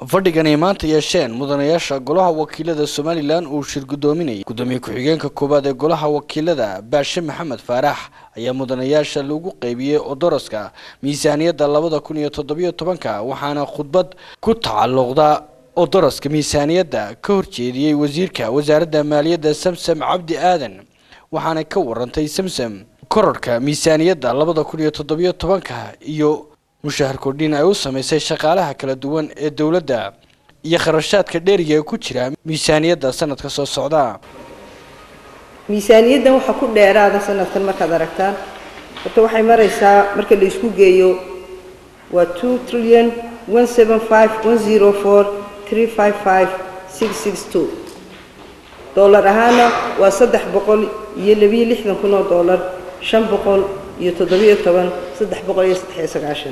fadhigan ay maanta yeesheen mudanayaasha golaha wakiilada somalilan uu shir guddoominayay guddoomiye ku-xigeenka koowaad ee golaha wakiilada baashe maxamed faarax ayaa mudanayaasha lagu qeybiyey odoroska miisaaniyadda labada kun iyo toddobiyo tobanka waxaana khudbad ku tacalluqda odoroska miisaaniyadda ka horjeediyey wasiirka wasaaradda maaliyadda samsam cabdi aadan waxaana ka warantay samsam kororhka miisaaniyadda labada kun iyo toddobiyo tobanka iyo mushahar kordhin ay u samaysay shaqaalaha kala duwan ee dowladda iyo kharashaadka dheeriga ee ku jira miisaaniyadda sanadka soo socda miisaaniyaddan waxaa ku dheeraada sanadkan markaad aragtaan horta waxay maraysaa marka la isku geeyo waa two trillion one seven five one zero four three five five six six two dollar ahaana waa saddex boqol iyo labiyo lixdan kun oo dollar shan boqol iyo toddobiyo toban saddex boqol iyo saddexiyo sagaashan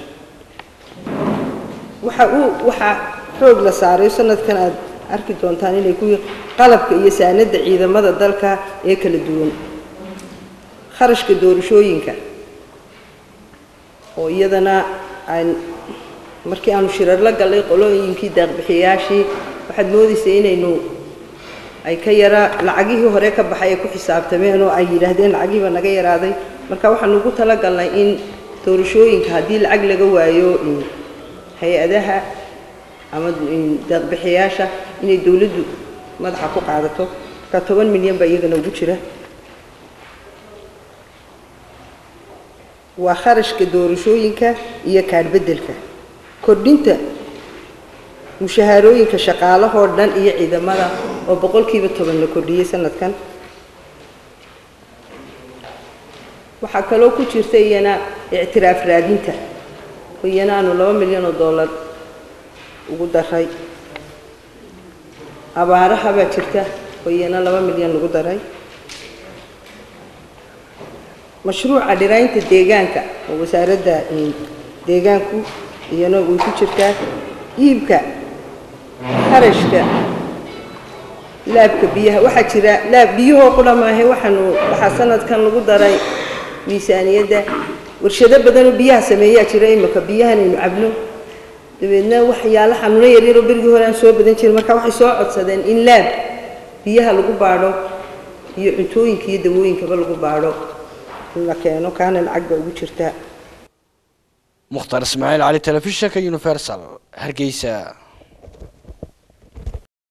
waxa uu waxaa xoog la saaray sanadkan aad arki doontaan inay ku qalabka iyo saanada ciidamada dalka ee kala duwan kharashka doorashooyinka oo iyadana aan markii aanu shirar la gallay qolooyinkii daaqbixiyayaashii waxaad moodaysay inaynu ay ka yaraa lacagihii hore ka baxay ay ku xisaabtameen oo ay yidhaahdeen lacagihiiba naga yaraaday marka waxaanu ugu talagalnay in doorashooyinka haddii lacag laga waayo hay-adaha ama daaqbixiyaasha inay dowladdu madaxa ku qaadato marka toban milyan baa iyagana ugu jira waa kharashka doorashooyinka iyo kaadhbeddelka kordhinta mushahaarooyinka shaqaalahoo dhan iyo ciidamada oo boqolkiiba toban la kordhiyey sanadkan waxaa kaloo ku jirta iyana ictiraaf raadinta oo iyana aanu laba milyan oo dollar ugu daray abaaraha baa jirta oo iyana laba milyan lagu daray mashruuca dhiraynta deegaanka oo wasaaradda deegaanku iyana way ku jirtaa iibka kharashka laabka biyaha waxaa jira laab biyahoo qura maahe waxaanu waxaa sanadkan lagu daray miisaaniyadda warshado badanoo biyaha sameeyaa jira imika biyahanaynu cabno dabeedna waxyaala xanuuno yaryaroo berigii hore aan soo badan jirin marka waxay soo codsadeen in laab biyaha lagu baadho iyo cuntooyinka iyo dawooyinkaba lagu baadho in la keeno kaana lacag baa ugu jirtaa mukhtaar ismaaciil cali telefishinka universal hargeysa